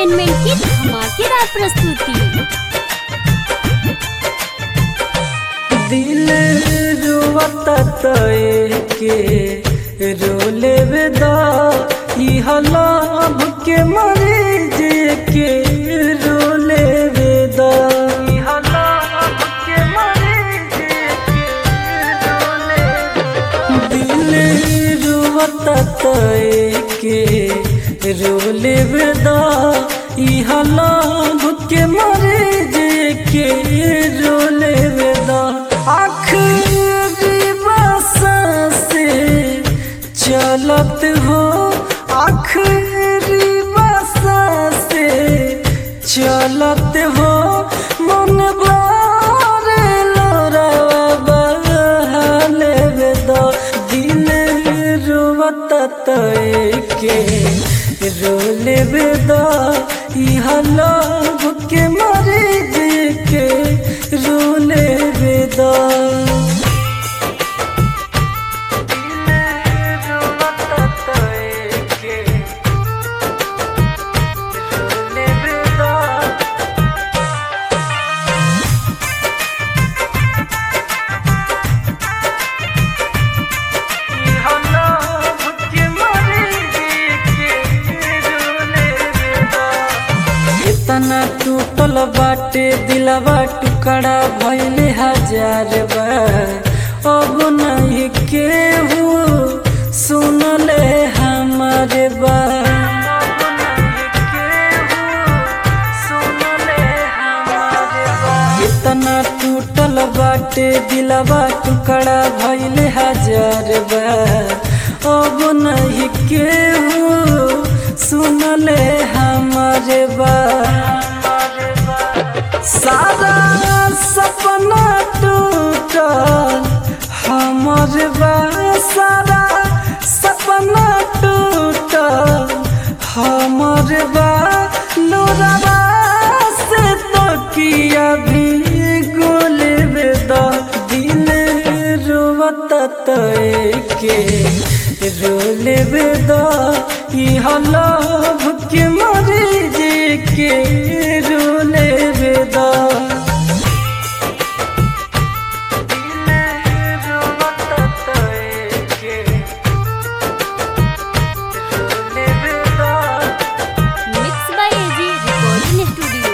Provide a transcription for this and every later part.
entertainment की धमाकेदार प्रस्तुति दिल रुवता तय के रोले वेदा इह लाभ के मरे जे के रोले वेदा इह लाभ के मरे जे के रोले दिल रुवता तय के रोले वेदा इह लाभ के मरे जे के रोले वेदा आखिरी बसा से चलत हो आखिरी बसा से चलत हो मन बारे लोरावा बहाले वेदा दिल रुवत तय के रोले वेदा इह लाभ के मरे जे के रोले वेदा इतना टूटल बाटे दिलवा टुकड़ा भइले हजार बार अब नहीं केहू सुनले हमारे बात इतना टूटल बाटे दिलवा टुकड़ा भइले हजार बार अब नहीं केहू सुनले हमारे बात सारा सपना टूटल हमर बा सारा सपना टूटल हमर बा लोरावा से तो किया भी गोल बेदा दिल रोवत तय के रोले बेदा इह लाभ के मरे जे के रोले बेदा mix by AG recording studio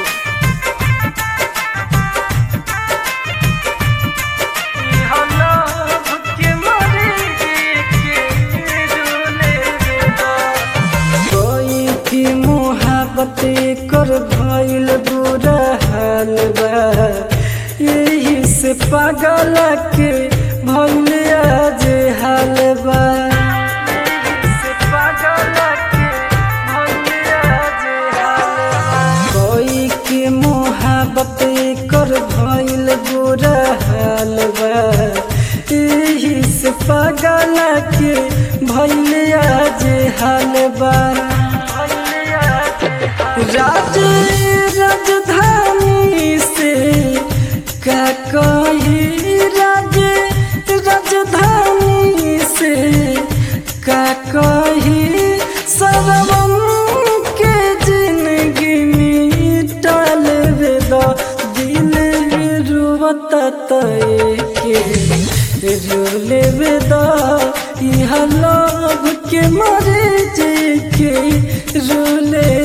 कोई की मोहब्बत कर भइल बुरा हाल बा यही से पागल के भइल आज हाल बा कोई के मोहब्बत कर भइल बुरा हाल बा यही से पागल के भइल आज हाल बा राज राजधानी से का कही राज राजधानी से का कही सरवम के जिंदगी मिटाल वेदा दिल रुवत तय के रोले वेदा इह लाभ के मरे जे के रोले